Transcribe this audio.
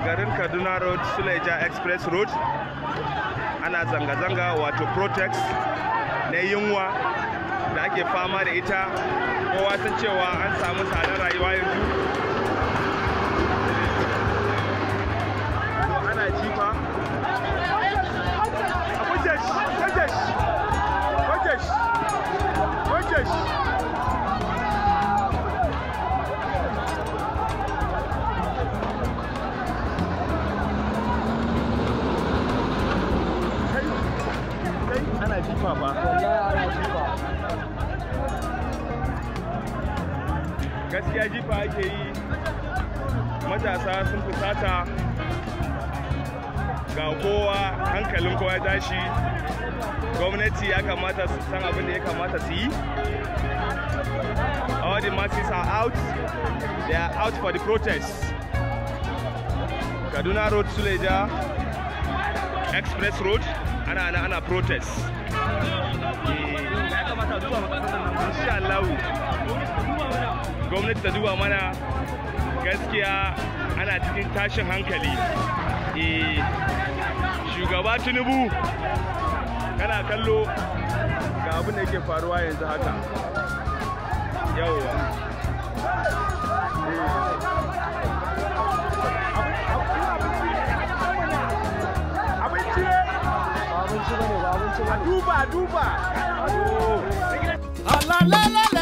garin kaduna road suleja express road ana zanga-zanga wato protest na yunwa da ake fama da ita kowa san cewa an samu tsadar rayuwa yanzu to ana jifa Wajesh! Wajesh! Wajesh! Wajesh! ana jifa ba gaskiya jifa ake yi matasa sun fusata ga kowa hankalin kowa ya tashi gwamnati ya kamata su san abin da ya kamata su yi all the masses are out they are out for the protest kaduna road suleja express road ana ana ana protest ya kamata duba insha Allah gwamnati ta duba mana gaskiya ana cikin tashin hankali eh shugaba tinubu kana kallo ga abin da yake faruwa yanzu haka yawwa abinci ne abinci bane ba abinci a duba a duba la la la